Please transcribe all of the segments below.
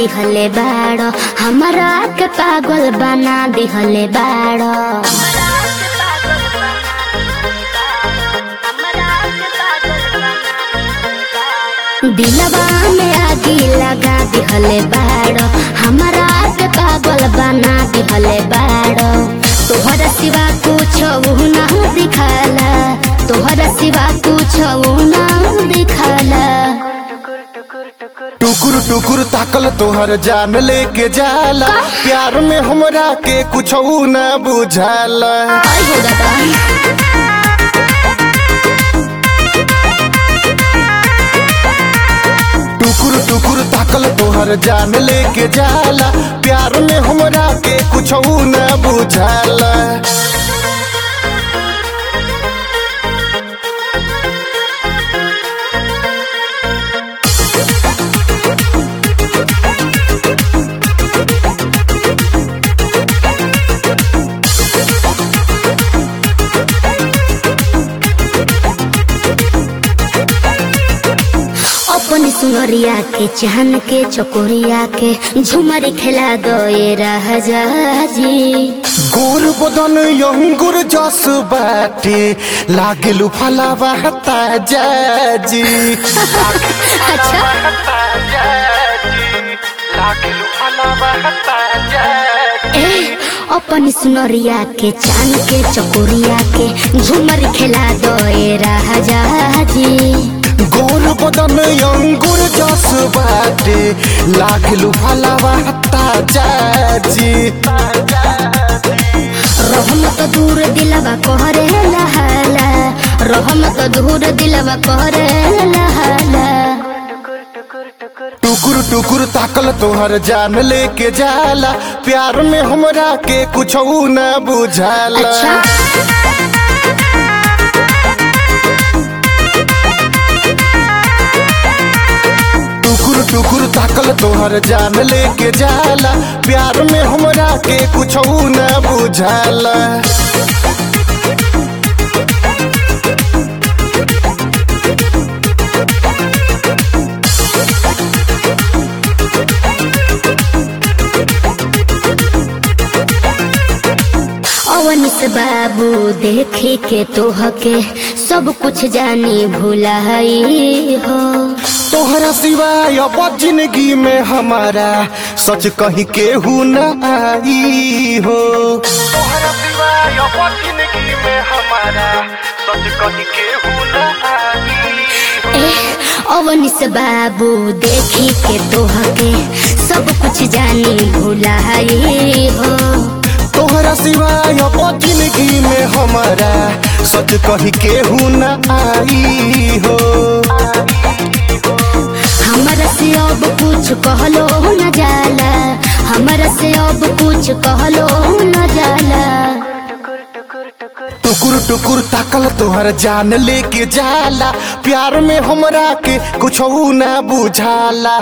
दिहले बाड़ो हमरा के पागल बना दिहले बाड़ो दिलवा में आगी लगा दिहले बाड़ो हमरा के पागल बना दिहले बाड़ो तोहरा सिवा कुछ ना दिखाला तोहरा सिवा कुछ ना दिखाला टुकुर टुकुर ताकल तोहर जान लेके जाला प्यार में हमरा के कुछ न बुझाला आई हो दादा टुकुर टुकुर ताकल तोहर जान लेके जाला प्यार में हमरा के कुछ न बुझाला अपन सुनरिया के चाहन के चकोरिया के झुमर खेला दोए राजा जी गोर बदन अंगुर जस बाटे लागेलु फलावा ताजा जी अच्छा ए अपन सुनरिया के चांद के चकोरिया के झुमर खेला दोए राजा जी गोर बदन अंगुर जस बाटे लागेलु फलावा ताजा जी रहमत दूर दिलवा कहरे लहाला रहमत दूर दिलवा कहरे लहाला टुकुर टुकुर ताकल तोहर जान लेके जाला प्यार में हमरा के कुछ न बुझाला अच्छा टुकुर टुकुर ताकल तोहर जान लेके जाला प्यार में हमरा के कुछ न बुझाला अवनिस बाबू देखे के तोहके सब कुछ जानी भुलाई हो तोहरा सिवाय अब जिंदगी में हमारा सच कहीं केहू न आई हो तोहरा सिवाय अब जिंदगी में हमारा सच कहीं केहू न आई ए अवनिस बाबू देखी के तोहके सब कुछ जानी भुलाई हो तोहरा सिवाय अब जिंदगी में हमारा सच कहीं केहू न आई हो हमरा से अब कुछ कहलो न जाला हमरा से अब कुछ कहलो न जाला टुकुर टुकुर ताकल तोहर जान लेके जाला प्यार में हमरा के कुछ न बुझाला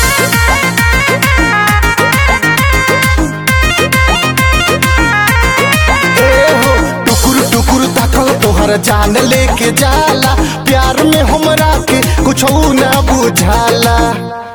ए हो टुकुर टुकुर ताकल तोहर जान लेके जाला प्यार में हमरा के कुछ न बुझाला